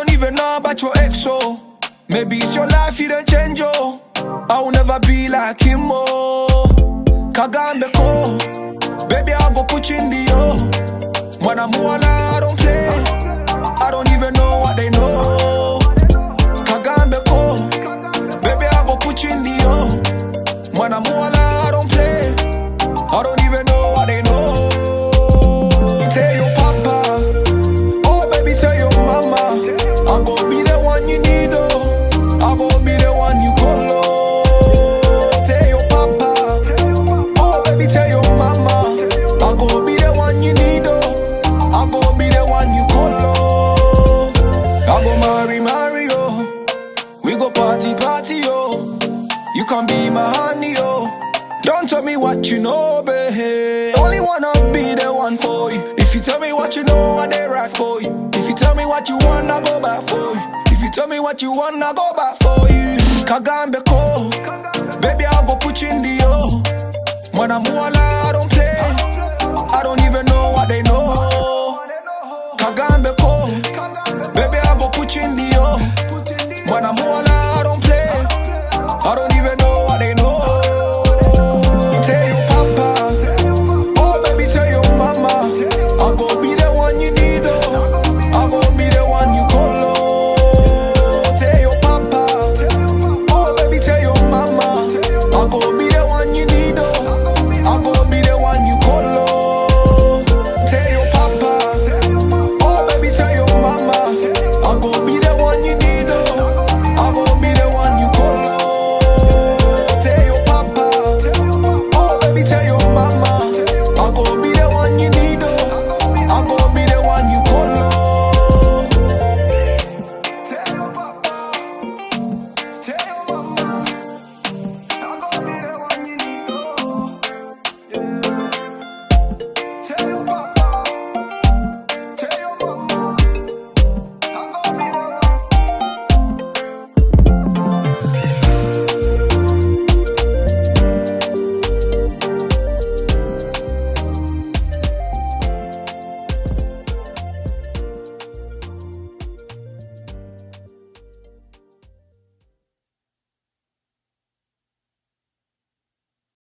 don't even know about your ex, oh. Maybe it's your life you done change, oh. I will never be like him, oh. Kagambe ko, baby I go put you in the oh. When I'm all I don't play, I don't even know what they know. Kagambe ko, baby I go put you in the oh. When I'm all I don't play, I don't even know what they know. Tell your papa, oh baby tell your mama, I go be the one you need oh. I go be the one you call oh. Tell your papa, oh baby tell your mama, I go be the one you need oh. I go be the one you call oh. I go marry marry oh. We go party party oh. You can be my honey oh. Don't tell me what you know, babe. Only wanna be the one for you. If you tell me what you know, I they right for you. If you tell me what you want, I go back for you. If you tell me what you want, I go back for you. Kagambe ko, baby I go put you in the oh. When I'm all I don't play, I don't even know what they know. Kagambe ko, baby I go put you in the oh. When I'm all I